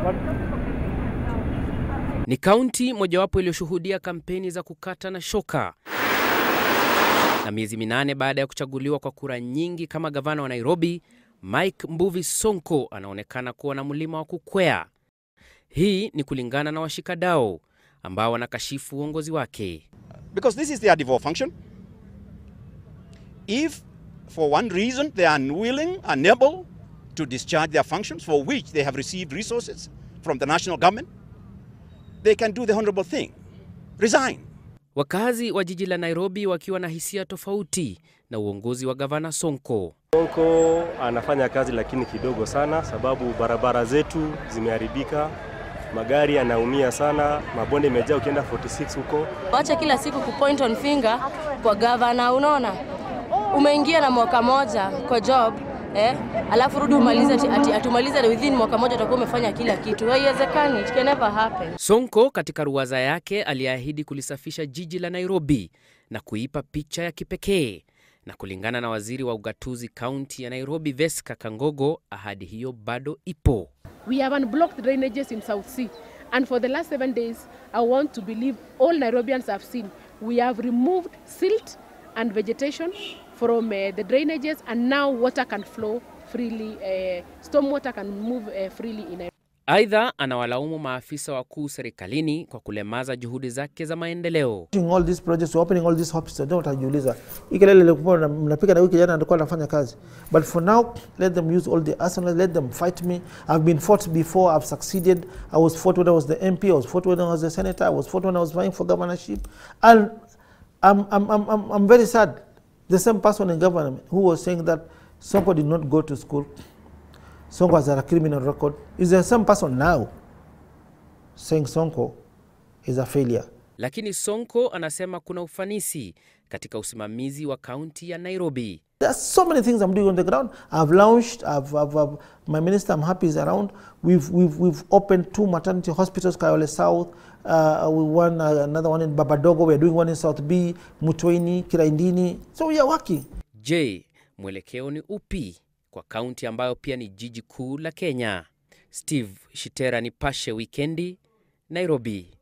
Ni kaunti mojawapo iliyoshuhudia kampeni za kukata na shoka, na miezi minane baada ya kuchaguliwa kwa kura nyingi kama gavana wa Nairobi, Mike Mbuvi Sonko anaonekana kuwa na mlima wa kukwea. Hii ni kulingana na washikadau ambao wanakashifu uongozi wake. because this is their devolved function. If for one reason they are unwilling, unable to discharge their functions for which they have received resources from the national government, they can do the honorable thing resign. Wakazi wa jiji la Nairobi wakiwa na hisia tofauti na uongozi wa gavana Sonko. Sonko anafanya kazi lakini kidogo sana, sababu barabara zetu zimeharibika, magari yanaumia sana, mabonde imejaa. Ukienda 46 huko Wacha kila siku kupoint on finger kwa gavana. Unaona, umeingia na mwaka moja kwa job eh, alafu rudi umalize ati, ati, atumalize within mwaka moja utakuwa umefanya kila kitu. Haiwezekani, it can never happen. Sonko katika ruwaza yake aliahidi kulisafisha jiji la Nairobi na kuipa picha ya kipekee, na kulingana na waziri wa ugatuzi kaunti ya Nairobi Veska Kangogo, ahadi hiyo bado ipo. We have unblocked drainages in South Sea. And for the last seven days, I want to believe all Nairobians have seen. We have removed silt and vegetation from uh, the drainages, and now water can flow freely. Uh, storm water can move uh, freely in Nairobi. Aidha, anawalaumu maafisa wakuu serikalini kwa kulemaza juhudi zake za maendeleo. Doing all these projects, opening all these hospitals, ndio watajiuliza hii kelele ilikuwa na- mnapiga na huyu kijana alikuwa anafanya kazi. But for now, let them use all the arsenal, let them fight me. I've been fought before, I've succeeded. I was fought when I was the MP, I was fought when I was the senator, I was fought when I was vying for governorship. And I'm, I'm, I'm, I'm, I'm very sad. The same person in government who was saying that Sonko did not go to school, Sonko has a criminal record, is the same person now saying Sonko is a failure. Lakini Sonko anasema kuna ufanisi katika usimamizi wa kaunti ya Nairobi. There are so many things I'm doing on the ground. I've launched, I've, I've, I've, my minister, I'm happy, is around. We've, we've, we've opened two maternity hospitals, Kayole South, uh, we won uh, another one in Babadogo, we're doing one in South B, Mutweni, Kiraindini. So we are working. Je, mwelekeo ni upi kwa kaunti ambayo pia ni jiji kuu la Kenya? Steve Shitera, Nipashe Wikendi, Nairobi.